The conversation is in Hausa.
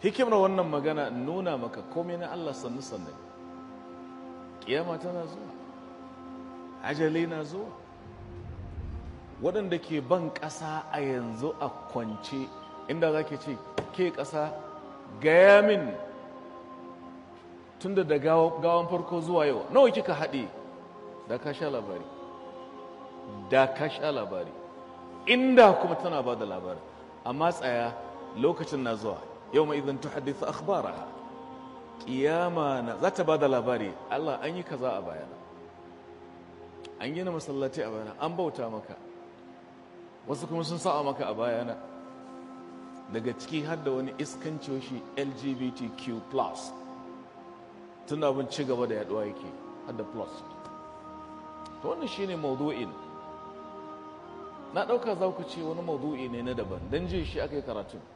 hikimar wannan magana nuna maka komai na Allah sannu sannu kiyama tana zuwa ajali na zuwa waɗanda ke ban ƙasa a yanzu a kwance inda za ke ce ke ƙasa gaya min tunda da gawan farko zuwa yau nawa kika haɗe da ka sha labari da ka sha labari inda kuma tana ba da labari amma tsaya lokacin na zuwa yau mai idan tuhaddisa akhbara kiyama na za ta ba da labari Allah an yi kaza a bayana an gina masallaci a bayana an bauta maka wasu kuma sun sa'a maka a bayana daga ciki har da wani iskanci shi lgbtq plus tun abin ci gaba da yaduwa yake har da plus to wannan shine maudu'in na ɗauka za ku ce wani maudu'i ne na daban don jin shi aka yi karatun